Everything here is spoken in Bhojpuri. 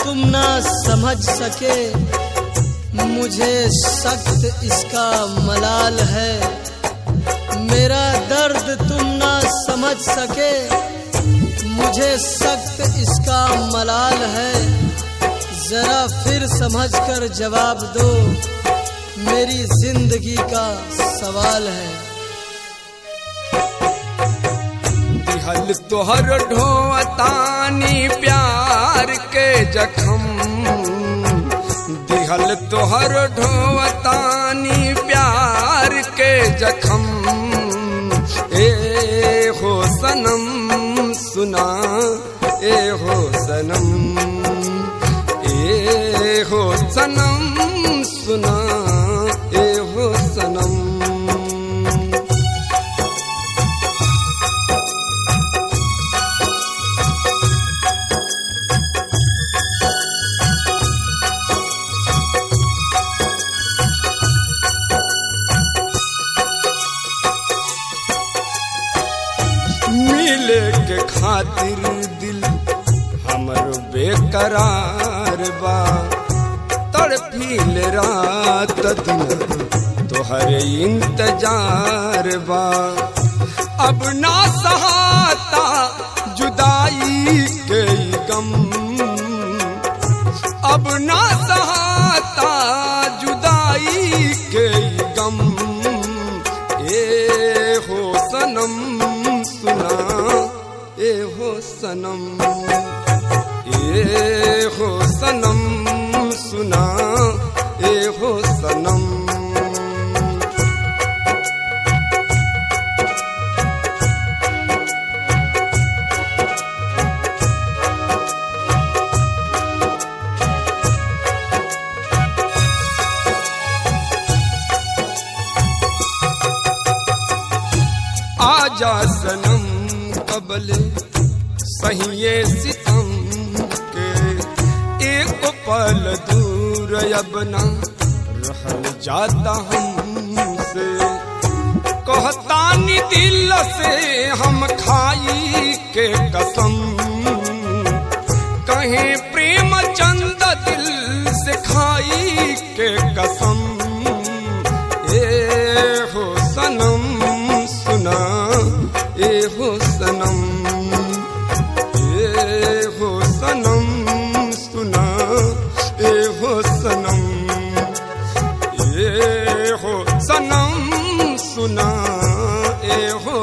तुम ना समझ सके मुझे सख्त इसका मलाल है मेरा दर्द तुम ना समझ सके मुझे सख्त इसका मलाल है जरा फिर समझ कर जवाब दो मेरी जिंदगी का सवाल है दिहल तोहर ढोतानी प्यार के जखम दिहल तोहर ढोतानी प्यार के जखम ए हो सनम सुना ए हो सनम ए हो सनम सुना ए हो सनम मिले के खातिर दिल हमर बेकरार बा तड़फील रात दिन तोहर इंतजार बा अब ना सहाता जुदाई के ई गम अब ना सहाता जुदाई के ई गम ए हो सनम सुना ए हो सनम ए हो सनम सुना ए हो सनम आजा सनम कबले सहिए सितम के एक पल दूर अब ना रहल जाता हमसे कहतानी दिल से हम खाई के कसम कहे प्रेम चंद दिल से खाई के कसम ए हो सनम सुना ए हो सनम ए हो सनम सुना ए हो सनम ए हो सनम सुना ए हो